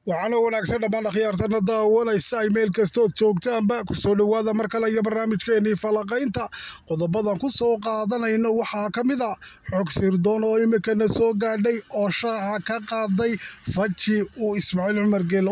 waxaana wanaagsan dhammaan akhyaartana daawanaysa ay meel kastood joogtaanba kusoo dhowaada mar kale iyo barnaamijkeenii falaqaynta qodobadan ku soo qaadanayno waxaa ka mid a xog sirdoon oo imikana soo gaadhay oo shaaca ka qaaday faji uu ismaaciil cumar geele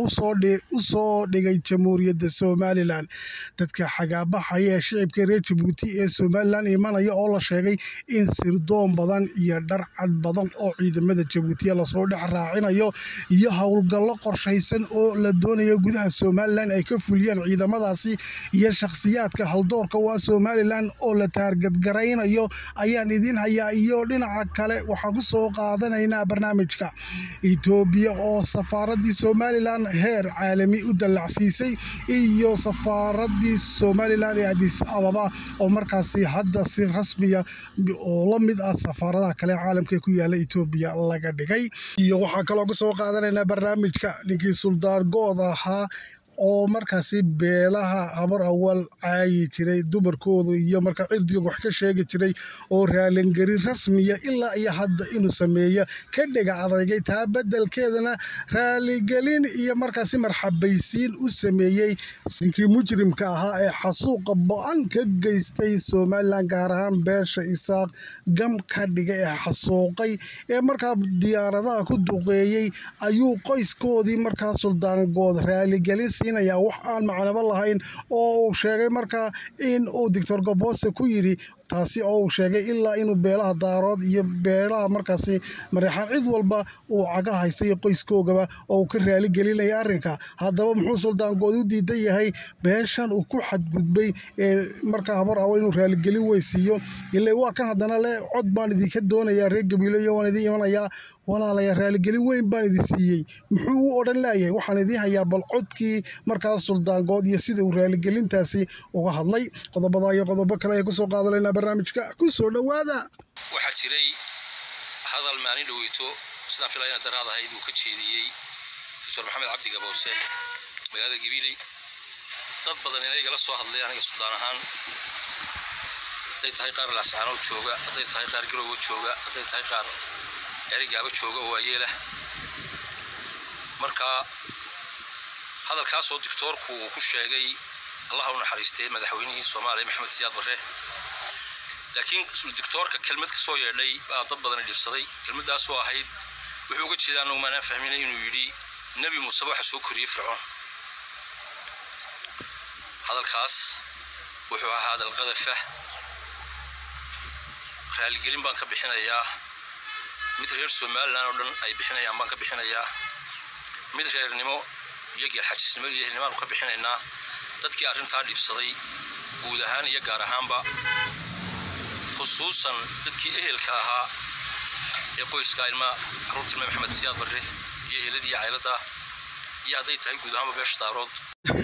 u soo dhigay jamhuuriyadda somalilan dadka xagaabaxaya ee shicibka reer jabuuti ee somalilan imanaya oo la sheegay in sirdoon badan iyo dharcad badan oo ciidamada jabuutiya lasoo dhex raacinayo iyo howlgallo qorshaysan oo la doonayo gudaha somalilan ay ka fuliyaan ciidamadaasi iyo shakhsiyaadka haldoorka waa somalilan oo la taargadgaraynayo ayaan idiin hayaa iyo dhinaca kale waxaan ku soo qaadanaynaa barnaamijka etoobiya oo safaaradii somalilan heer caalami u dallacsiisay iyo safaaradii somalilan ee adis ababa oo markaasi hadda si rasmiya oo la mid ah safaaradaha kale caalamka ku yaala etoobiya laga dhigay iyo waxaa kaloo ka soo qaadanaynaa barnaamijka ninkii suldaar good ahaa oo markaasi beelaha habar awal caayi jiray dumarkooda iyo markaa cirdiga wax ka sheegi jiray oo raalingari rasmiya ilaa iyo hadda inuu sameeyo ka dhega adeygay taa bedelkeedana raaligelin iyo markaasi marxabaysiin u sameeyey ninkii mujrimka ahaa ee xasuuqa bo-an ka geystay somalilan gaar ahaan beesha isaaq gam ka dhiga ee xasuuqay ee markaa diyaaradaha ku duqeeyey ayuu qoyskoodii markaa suldaangood raaligelin siinaya wax aan macnabo lahayn oo uu sheegay markaa in uu doctor gobose ku yidhi taasi oo uu sheegay ilaa inuu beelaha daarood iyo beelaha markaasi mareexaan cid walba uu caga haysta iyo qoyskoogaba oo uu ka raaligelinaya arrinka haddaba muxuu suldaangood u diidan yahay beeshan uu ku xadgudbay ee markaa habar awo inuu raaligelin weysiiyo ile waa kan haddana le cod baan idinka doonayaa reer gabiilo iyo waan idiin imanayaa walaalaya raaligelin weyn baan idin siiyey muxuu u odhan laayahay waxaan idiin hayaa bal codkii markaas suldaangood iyo sida uu raaligelintaasi uga hadlay qodobada iyo qodobo kale ayaan kusoo qaadanaynaa barnaamijka ku soo dhowaada waxaa jiray hadal maalin dhaweyto sidaan filaya ina daraad ahayd uu ka jeediyey doctor maxamed cabdi gaboose magaalada gabiiley dad badan inay igala soo hadlay aniga suldaan ahaan hadday tahay qaar laascaanood jooga hadday tahay qaar garowga jooga hadday tahay qaar erigaaba jooga oo waayeelah marka hadalkaasoo doctoorku uu ku sheegay allaha u naxariistay madaxweynihii soomaaliya maxamed siyaad barre laakiin doctoorka kelmad ka soo yeedhay baa dad badani dhibsaday kelmaddaasoo ahayd wuxuu uga jeedaa anagu maanaan fahminay inuu yidhi nebi muuse waxa soo koriyey fircoon hadalkaas wuxuu ahaa hadal qadafa raaligelin baan ka bixinayaa mid reer somalilan oo dhan ay bixinayaan baan ka bixinayaa mid reernimo iyo geelxajisnimo iyo ehelnimaanu ka bixinaynaa dadkii arrintaa dhibsaday guud ahaan iyo gaar ahaanba khusuusan dadkii ehelka ahaa ee qoyska ilma carruurta ilma maxamed siyaad barre iyo eheladii cayladda iyo hadday tahay guud ahaanba beesha daarood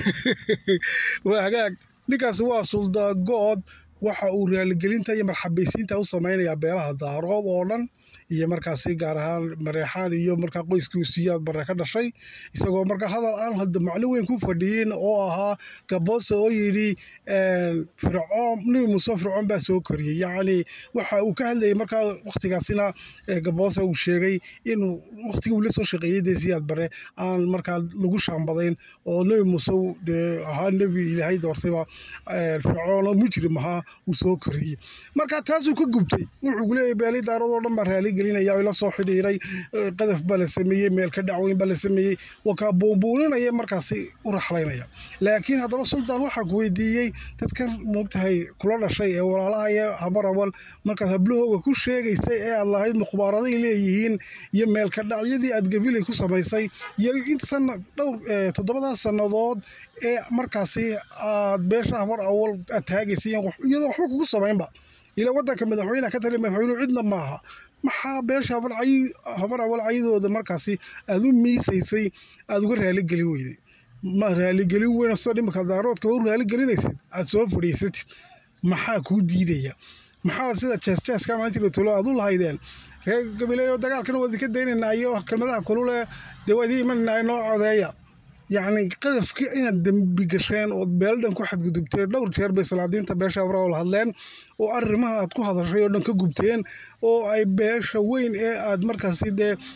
waa hagaag ninkaas waa suldaangood waxa uu raaligelinta iyo marxabaysiinta u samaynayaa beelaha daarood oo dhan iyo markaasi gaar ahaan mareexaan iyo markaa qoyskii siyaad barre ka dhashay isagoo markaa hadal aan hadda macno weyn ku fadhiyin oo ahaa gaboose oo yidhi fircoon nebi muuse fircoon baa soo koriyey yacni waxa uu ka hadlayay markaa wakhtigaasina gaboose uu sheegay inuu wakhtigii uu la soo shaqeeyey dee siyaad barre aan markaa lagu shaambadayn oo nebi muuse dee ahaa nebi ilaahay doortayba fircoon oo mujrim ahaa uu soo koriyey marka taasuu ka gubtay wuxuu leeyahay beelii daarood oo dhan baa raali gelinaya oo ila soo xidhiiray qadaf baa la sameeyey meelka dhacweyn baa la sameeyey wakaa buunbuuninaya markaasi u raxlaynaya laakiin haddaba suldaan waxaa ku weydiiyey dadkan moogtahay kula dhashay ee walaalaha iyo habarawal markaad hablahooga ku sheegaysay ee aad lahayd mukhbaaraday leeyihiin iyo meelka dhacyadii aad gabilay ku samaysay iyo in sana dhowr toddobadaas sannadood ee markaasi aad beesha habar awal aad taagaysay iyadoo waxba kugu samaynba ila wadanka madaxweyneha ka tali madaxweynuhu cidna maaha maxaa beesha habar awal cayadooda markaasi aad u miisaysay aad uga raaligelin weyday ma raaligelin weyn soo dhimaka daaroodka u raaligelinaysid aad soo fadhiisatid maxaa kuu diidaya maxaa sida jeesjeeska maalintii tolo aad u lahaydeen reer gabileeyo dagaalkana waa idinka daynaynaa iyo kelmadaha kulule dee waa idiin imanayna noo codeeya yacni qadafkii inaad dembi gasheen ood beeldhan ku xadgudubteen dhowr jeer bay salaadiinta beesha abrawal hadleen oo arrimaha aad ku hadashay oo dhan ka gubteen oo ay beesha weyn ee aad markaasi dee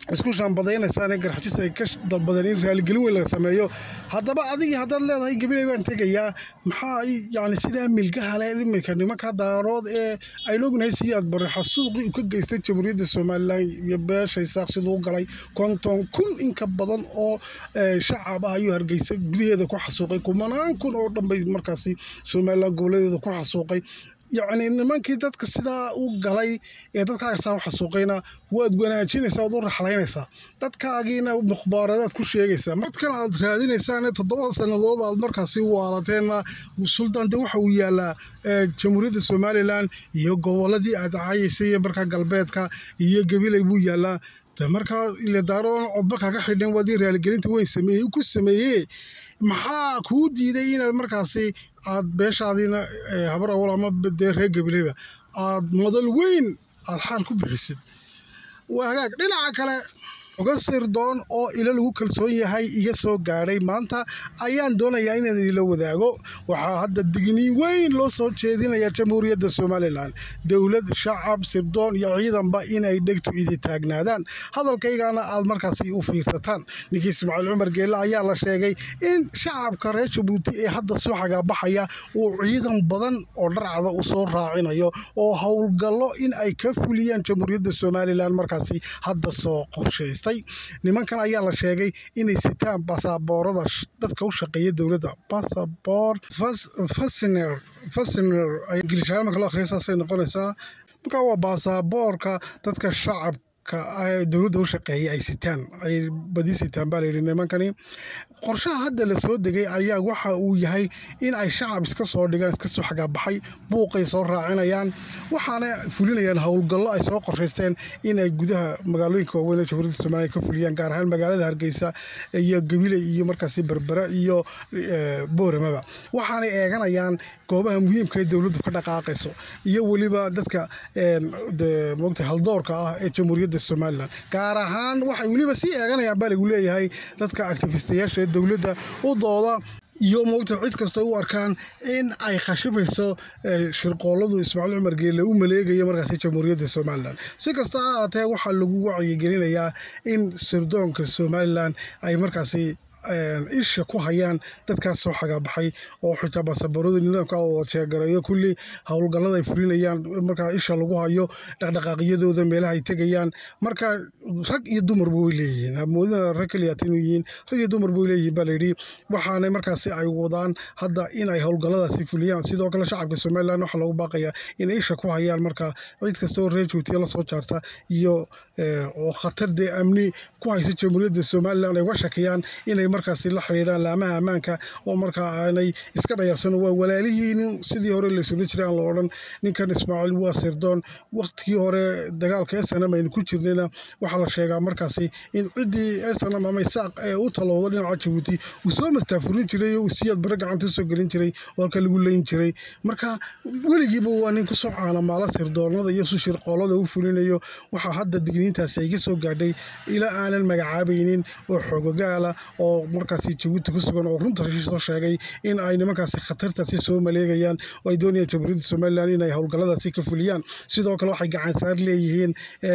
isku shaambadaynaysaane garxajis ay ka dalbadeen in raaligelin weyn laga sameeyo haddaba adigii haddaad leedahay gabiley baan tegayaa maxaa yani sidaa milgaha leh iminka nimanka daarood ee aynu ognahay siyaad bare xasuuqii uu ka geystay jamhuuriyadda somalilan iyo beeshay saaq siduu u galay konton kun in ka badan oo shacab ah ayuu hargeysa gudaheeda ku xasuuqay kumanaan kun oo dhan bay markaasi somalilan gobolladeeda ku xasuuqay yacni nimankii dadka sidaa u galay ee dadkaasaa u xasuuqayna waad wanaajinaysaa waad u raxlaynaysaa dadkaagiina mukhbaaradaad ku sheegaysaa markan aad raadinaysaane toddobada sannadood aad markaasi waalateena suldan de waxa uu yaalaa jamhuuriyadda somalilan iyo gobolladii aad cayaysay iyo markaa galbeedka iyo gabilay buu yaalaa de markaa ile daaroon codba kaga xidhan waadii raaligelinta weyn sameeyey ku sameeyee maxaa kuu diiday inaad markaasi aad beeshaadiina habar awal ama dee reer gabileyba aad madal weyn aad xaal ku bixisid waa hagaag dhinaca kale uga sirdoon oo ilo lagu kalsoon yahay iga soo gaadhay maanta ayaan doonayaa inaan idila wadaago waxaa hadda digniin weyn loo soo jeedinaya jamhuuriyadda somalilan dowlad shacab sirdoon iyo ciidanba inay dhegtu idi taagnaadaan hadalkaygana aad markaasi u fiirsataan ninkii ismaaciil cumar geelle ayaa la sheegay in shacabka reer jabuuti ee hadda soo xagaabaxaya uu ciidan badan oo dharcada u soo raacinayo oo howlgallo in ay ka fuliyaan jamhuuriyadda somalilan markaasi hadda soo qorshaysta nimankan ayaa la sheegay inay sitaan basaaboorada dadka u shaqeeya dowladda basaboor fasiner fasiner ingiliishaan marka loo akhriya saasay noqonaysaa marka waa basaaboorka dadka shacabka dowladda u shaqeeya ay sitaan ay badi sitaan baa layidhi nimankani qorshaha hadda la soo degay ayaa waxa uu yahay in ay shacab iska soo dhigaan iska soo xagaabaxay buuqay soo raacinayaan waxaana fulinayaan howlgallo ay soo qorshaysteen inay gudaha magaalooyinka waaweyn ee jamhuuriyadda soomaaliya ka fuliyaan gaar ahaan magaalada hargeysa iyo gabiley iyo markaasi berbera iyo booramaba waxaanay eeganayaan goobaha muhiimka ee dowladdu ka dhaqaaqayso iyo weliba dadka mogta haldoorka ah ee jamhuuriyadda somalilan gaar ahaan waxay weliba sii eeganayaan baa lagu leeyahay dadka actifistayaasha ee dowladda u dooda iyo moogta cid kasta u arkaan in ay khashibayso shirqooladu ismaaciil cumar geelle u maleegayo markaasi jamhuuriyadda somalilan si kasta ha ahaatee waxaa lagu wacyigelinayaa in sirdoonka somalilan ay markaasi isha ku hayaan dadkaas soo xagaabaxay oo xitaa basaboorada nidaamka oo jeegareeyo kulli howlgallada ay fulinayaan markaa isha lagu hayo dhaqdhaqaaqyadooda meelaha ay tegayaan marka rag iyo dumarba way leeyihiin moodina rag kaliyaat inuu yihiin rag iyo dumarba way leeyihiin baa layidhi waxaana markaasi ay wadaan hadda in ay howlgalladaasi fuliyaan sidoo kale shacabka somalilan waxaa lagu baaqayaa inay isha ku hayaan marka cid kastoo reer juutiya lasoo jaarta iyo oo khatar dee amni ku haysa jamhuuriyadda somalilan ay uga shakiyaan inay markaasi la xidhiidhaan laamaha ammaanka oo markaa aanay iska dhayarsan waa walaalihiinin sidii hore laysula jiray aan la odhan ninkan ismaaciil waa sirdoon waqtigii hore dagaalka snm aynu ku jirnayna waxaa la sheegaa markaasi in ciddii snm ama isaaq ee u talowda dhinaca jabuuti uu soo mastaafurin jiray uu siyaad bare gacanta usoo gelin jiray oo halka lagu leyn jiray marka weligiiba waa nin kusoo caanamaala sirdoonada iyo su shirqoolada u fulinayo waxaa hadda digniintaasi ay ka soo gaadhay ilaa aanan magacaabaynin oo xoogogaala oo markaasi jabuuti ku sugan oo runta soo sheegay in ay nimankaasi khatartaasi soo maleegayaan oo ay doonayaan jamhuuriyadda somalilan inay howlgalladaasi ka fuliyaan sidoo kale waxay gacansaar leeyihiin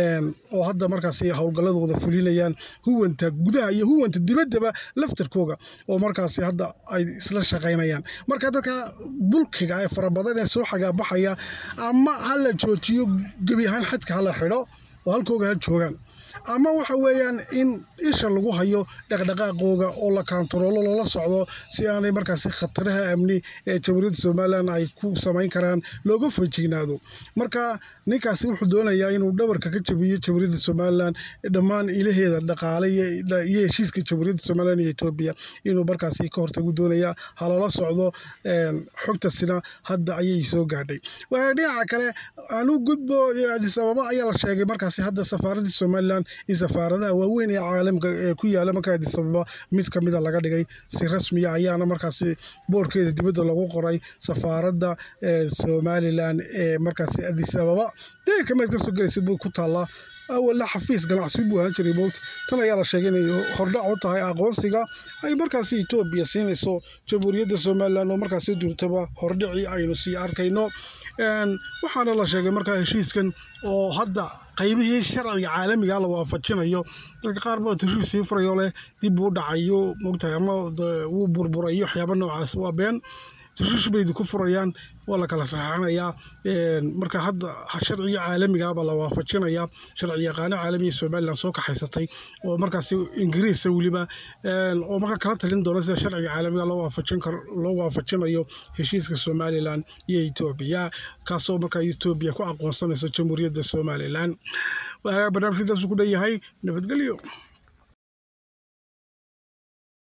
oo hadda markaasi howlgallada wada fulinayaan huwanta gudaha iyo huwanta dibaddaba laftarkooga oo markaasi hadda ay isla shaqaynayaan marka dadka bulkiga ee farabadan ee soo xagaabaxaya ama ha la joojiyo gebi ahaan xadka ha la xidho oo halkooga ha joogaan ama waxa weeyaan in isha lagu hayo dhaqdhaqaaqooga oo la kaantaroolo lala socdo si aanay markaasi khataraha amni ee jamhuuriyadda somalilan ay ku samayn karaan looga fajignaado marka ninkaasi wuxuu doonayaa inuu dhabarka ka jabiyo jamhuuriyadda somalilan dhammaan ilaheeda dhaqaale iyo heshiiska jamhuuriyadda somalilan iyo etoobiya inuu markaasi ka hortagu doonayaa halala socdo xogtasina hadda ayay soo gaadhay dhinaca kale anu gudbo adis ababa ayaa la sheegay markaasi hadda safaaradda somalilan in safaaradaha waaweyn ee caalamka ee ku yaala marka adis ababa mid ka mida laga dhigay si rasmiya ayaana markaasi boorkeeda dibadda lagu qoray safaaradda somalilan ee markaasi adis ababa deerka meed ka soo gelaysa buu ku taallaa awalla xafiis ganacsi buu ahaan jiray mowt tan ayaa la sheegay inay hordhac u tahay aqoonsiga ay markaasi etoobiya siinayso jamhuuriyadda somalilan oo markaasi durtaba hordhicii aynu sii arkayno waxaana la sheegay markaa heshiiskan oo hadda qaybihii sharciga caalamiga la waafajinayo dadka qaar baa tashiif sii furayo leh dib uu dhacayo mogtahay ama wuu burburayo waxyaaba noocaas waa been tashiish bay ku furayaan waa la kala saxaxanayaa marka hadda sharciga caalamigaaba la waafajinayaa sharci yaqaano caalamiga somalilan soo kaxaysatay oo markaasi ingiriisa weliba oo marka kala talin doona sida sharciga caalamiga loo waafajin karo loo waafajinayo heshiiska somalilan iyo etoobiya kaasoo markaa etoobiya ku aqoonsanayso jamhuuriyadda somalilan barnaamijkadaasuu ku dhan yahay nabadgelyo